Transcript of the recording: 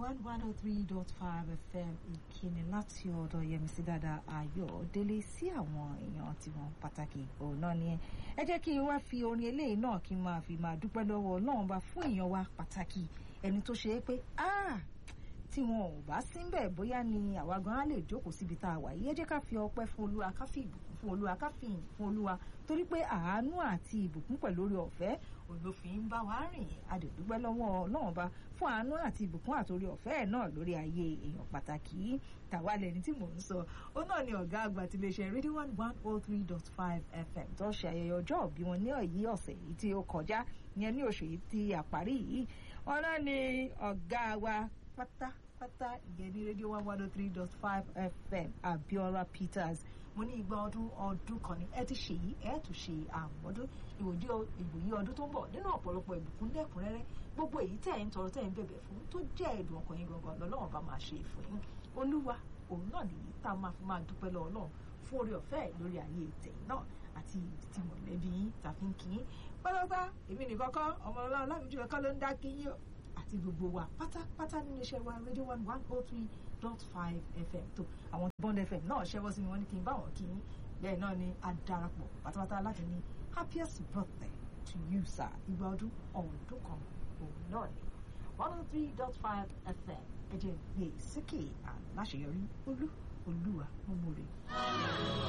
one one oh three dot five fm ìkíni láti ọ̀dọ̀ yẹmísí dáadáa ayọ̀délé sí àwọn èèyàn tiwọn pàtàkì òun náà ni ẹ jẹ́ kí n wá fi orin eléyìí náà kí n máa fi máa dúpẹ́ lọ́wọ́ ọlọ́run bá fún èèyàn wa pàtàkì ẹni tó ṣe é pé ah tí wọn ò bá sí ń bẹ̀ bóyá ni àwa gan á lè jókòó síbi tá a wà yìí ẹ jẹ́ ká fi ọpẹ́ fún olúwa ká fi ìbùkún fún olúwa ká fi ìyìn fún olúwa torí pé àánú àti ìbùkún pẹ̀lú orí ọ̀fẹ́ olófin ń bá wa rìn adèdúpẹ́ lọ́wọ́ ọlọ́run bá fún àánú àti ìbùkún àtòrí ọ̀fẹ́ ẹ̀ náà lórí ayé èèyàn pàtàkì tàwa lẹni tí mò ń sọ ó náà ni ọ̀gá àgbà ti lè ṣe rédíò one one oh three dot five fm tó ṣe ayẹyẹ ọjọ́ òbí wọn ní ọ̀yí ọ̀sẹ̀ yìí tí ó kọjá ìyẹn ní oṣù yìí tí àparí yìí wọn náà ni ọ̀gá wa pátá pátá ìyẹn ní rédíò one one oh three dot five fm abiola peters mo ní igba ọdún ọdún kan ní ẹ ti ṣe yìí ẹ tún ṣe àmọ́dún ìwòye ìwòye ọdún tó ń bọ̀ nínú ọ̀pọ̀lọpọ̀ ìbùkún lẹ́kùnrẹ́rẹ́ gbogbo èyí tẹ̀ ń tọrọ tẹ̀ ń bẹ̀bẹ̀ fún tó jẹ́ ẹ̀dùn ọkàn yín gangan lọ́lọ́run bá máa ṣe fún yín olúwa òun náà nìyí tá a máa fi máa dúpẹ́ lọ́wọ́ náà fún orí ọ̀fẹ́ lórí ayé tẹ̀yìn náà àti ti mọ̀lẹ́bí yín tàbí ń kí yín pátápátá èmi nìkan kọ́ ọmọ ọlọ́run láwùjọ ẹ̀kọ́ ló ń dá kí yín àti gbogbo wa pátápátá nínú iṣẹ́ wa radio one one oh three dot five fm tó àwọn bond fm náà ṣẹ́wọ́ sí mi wọ́n ní kí n bá wọn kí yín bẹ́ẹ̀ náà ni a darapọ̀ pátápátá láti ní happiest birthday to you sir ìgbà ọdún ọ̀ọ́dún kan òun náà ni one oh three dot five fm ẹ jẹ́ gbé síkè àláṣeyọrí olú olúwa mọ́mọ́re.